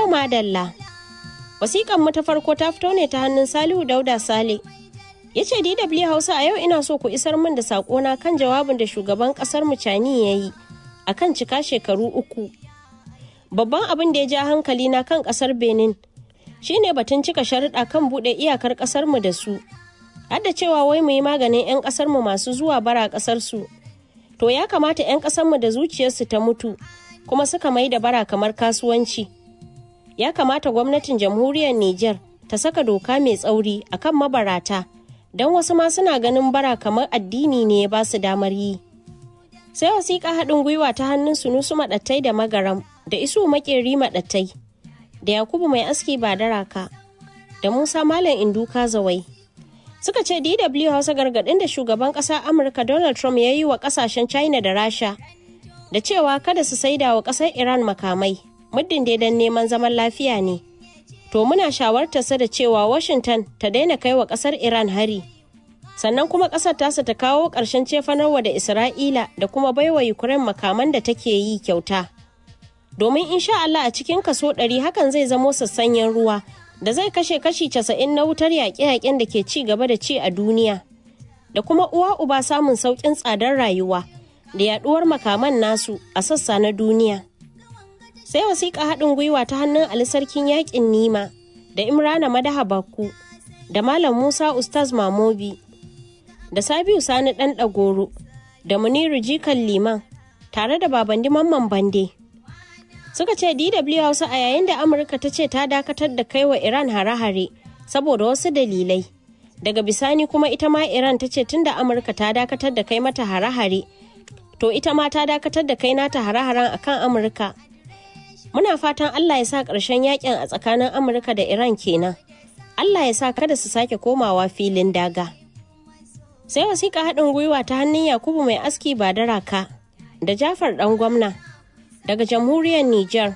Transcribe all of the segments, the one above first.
To madalla. Wasiƙan mu ta farko ta fito ne ta hannun Salihu Dauda Sale. Ya ce DW Hausa a yau ina so ku isar min da saƙona kan jawabin da shugaban ƙasar mu Cani ya yi a kan cika shekaru uku. Babban abin da ya ja hankali na kan ƙasar Benin shine batun cika sharuɗa kan buɗe iyakar ƙasar mu da su. Har da cewa wai mu yi maganin 'yan ƙasar mu masu zuwa bara ƙasar su. To ya kamata 'yan ƙasar mu da zuciyarsu ta mutu kuma suka mai da bara kamar kasuwanci. ya kamata gwamnatin jamhuriyar Nijar ta saka doka mai tsauri akan mabarata don wasu ma suna ganin bara kamar addini ne ya ba su damar yi. Sai wasiƙa haɗin gwiwa ta hannun sunusu maɗattai da magaram da isu makeri maɗattai da Yakubu mai aski ba daraka da Musa Malam Induka Zawai. Suka ce DW Hausa gargaɗin da shugaban ƙasa Amurka Donald Trump ya yi wa ƙasashen China da Rasha da cewa kada su saida wa ƙasar Iran makamai muddin dai don neman zaman lafiya ne. To muna shawartarsa da cewa Washington ta daina kai wa ƙasar Iran hari. Sannan kuma ƙasar tasa ta kawo ƙarshen cefanarwa da Isra'ila da kuma baiwa Ukraine makaman da take yi kyauta. Domin insha Allah a cikin kaso ɗari hakan zai zamo sassanyen ruwa da zai kashe kashi casa'in na wutar yaƙe-yaƙen da ke ci gaba da ci a duniya. Da kuma uwa uba samun sauƙin tsadar rayuwa da yaɗuwar makaman nasu a sassa na duniya. sai wasiƙa haɗin gwiwa ta hannun Ali Sarkin Yaƙin Nima da Imrana Madaha Bakku da Malam Musa Ustaz Mamobi da Sabiu Sani Ɗan Ɗagoro da Muniru Jikan Liman tare da Babandi Mamman Bande. Suka ce DW Hausa a yayin da Amurka ta ce ta dakatar da kai wa Iran hare-hare saboda wasu dalilai. Daga bisani kuma ita ma Iran ta ce tunda Amurka ta dakatar da kai mata hare-hare, to ita ma ta dakatar da kai nata hare-haren akan Amurka. muna fatan Allah ya sa ƙarshen yakin a tsakanin Amurka da Iran kenan. Allah ya sa kada su sake komawa filin daga. Sai wasiƙa haɗin gwiwa ta hannun Yakubu mai aski ba da raka da Jafar ɗan gwamna daga jamhuriyar Nijar.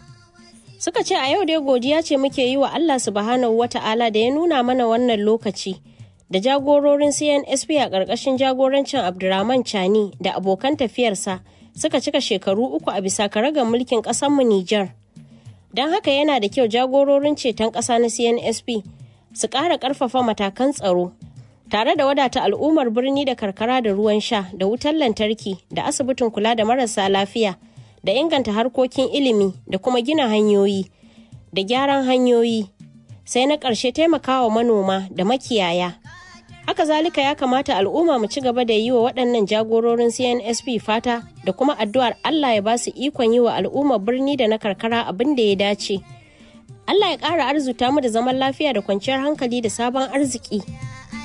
Suka ce a yau dai godiya ce muke yi wa Allah subhanahu wa ta'ala da ya nuna mana wannan lokaci da jagororin CNSP a ƙarƙashin jagorancin Abdurrahman Chani da abokan tafiyarsa. suka cika shekaru uku a bisa karagar mulkin ƙasarmu Nijar. Don haka yana da kyau jagororin ceton ƙasa na CNSP su ƙara ƙarfafa matakan tsaro tare da wadata al'ummar birni da karkara da ruwan sha da wutar lantarki da asibitin kula da marasa lafiya da inganta harkokin ilimi da kuma gina hanyoyi da gyaran hanyoyi sai na ƙarshe taimakawa manoma da makiyaya. haka zalika ya kamata al'umma mu ci gaba da yi wa waɗannan jagororin cnsp fata da kuma addu'ar allah ya ba su ikon yi wa al'ummar birni da na karkara abin da ya dace allah ya ƙara arzuta mu da zaman lafiya da kwanciyar hankali da sabon arziki